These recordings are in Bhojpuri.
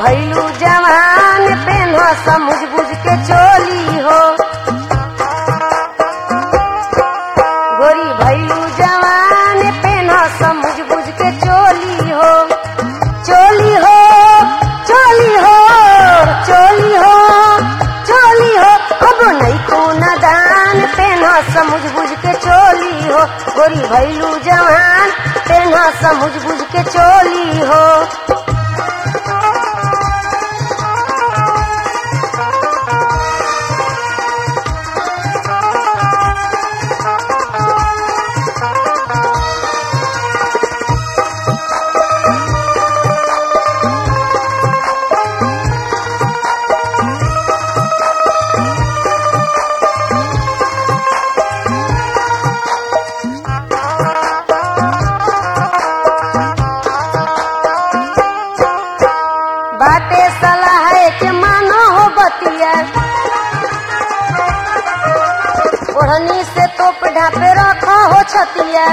भैलू जवान पेन समझ बुझ के चोली हो गोरी भैलू जवान पेन समझ बुझ के चोली हो चोली हो चोली हो चोली हो चोली हो अब नहीं को नदान पेना समझ बुझ के चोली हो गोरी भैलू जवान पेना समझ बुझ के चोली हो बाटे सलाह के मानो हो बतिया ओढ़नी से तोप ढापे रखो हो छतिया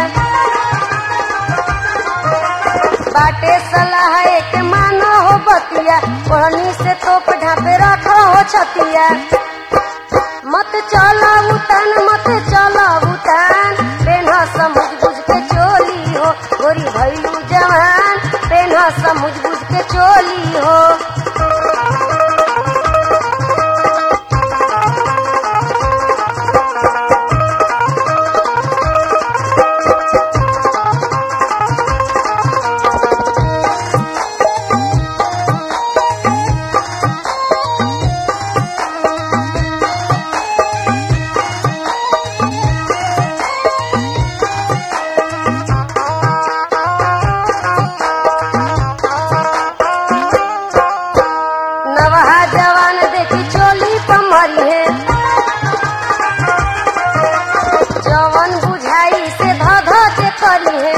बाटे सलाह के मानो हो बतिया ओढ़नी से तोप ढापे रखो हो छतिया मत चला उतान मत चला उतान पेन्हा समझ बुझ के चोली हो गोरी भैलू जवान पेन्हा समझ बुझ के चोली हो नवहा जवान देखी चोली पमरी है जवन बुझाई से ध ध के करी है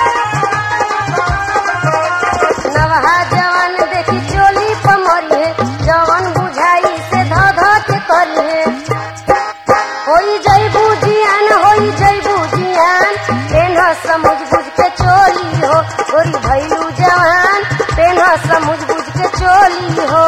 नवहा जवान देखी चोली पमरी है जवन बुझाई से ध ध के करी है होई जैबू जियान होई जैबू जियान पेन्हा समझ बुझ के चोली हो गोरी भैलू जवान पेन्हा समझ बुझ के चोली हो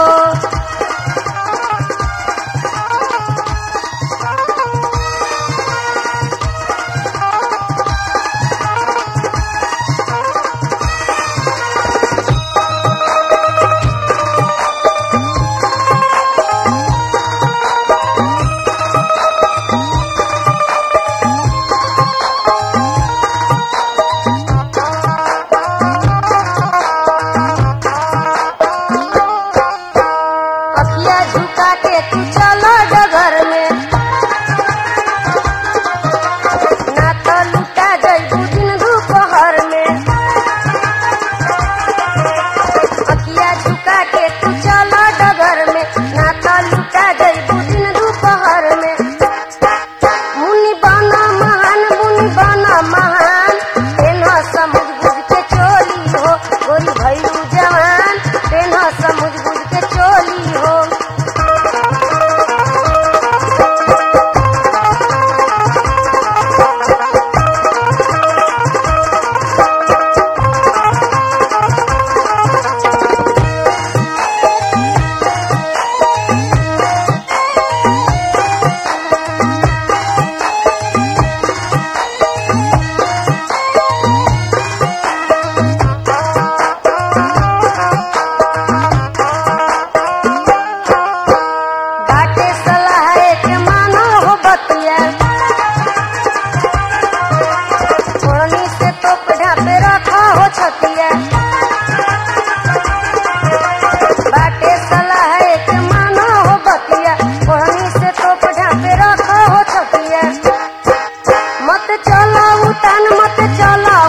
अखिया झुका के तू चलो डगर में ना तो लुटा जइबू दिन दोपहर में अखिया झुका के तू चलो डगर में ना तो लुटा जइबू दिन दोपहर में मुनि बना महान मुनि बना महान तेना समझ बुझ के चोली हो गोरी भैलू जवान तेना समझ बुझ के चोली हो बाटे सलाह के मानो हो बतिया ओढ़नी से तोप ढापे रखो हो छतिया बाटे सलाह के मानो हो बतिया ओढ़नी से तोप ढापे रखो हो छतिया मत चला उतान मत चला